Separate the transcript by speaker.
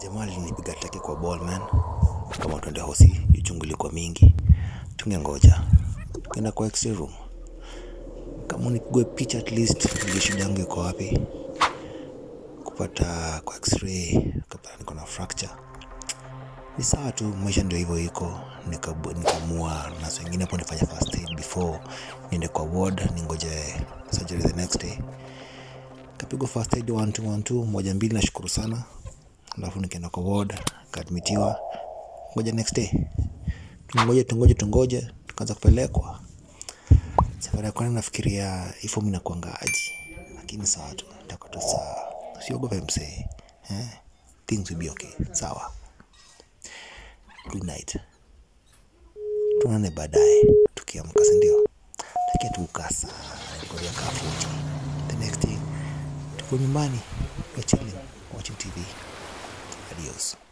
Speaker 1: jamaa alinipiga teke kwa ball man kama twende hosi uchungu ilikuwa mingi tungengoja tukaenda kwa x-ray room kama nipigwe picha at least ndio shida yangu iko wapi kupata kwa x-ray kapata niko na fracture ni sawa tu maisha ndio hivyo iko Nikabu- nikamua na saa ingine hapo nifanya first aid before niende kwa ward ningoje surgery the next day kapigwa first aid one two one two moja mbili nashukuru sana alafu nikaenda kwa ward kaadmitiwa ngoja next day tungoje tungoje tungoje tukaanza kupelekwa safari ya kwanza nafikiria hii fomu inakuanga aji lakini sawa tu itakuwa tu sawa usiogope msee eh? things will be okay sawa good night tuonane baadaye tukiamka sindio takia tukasa korea kafuti the next day tuko nyumbani we're chilling watching tv adios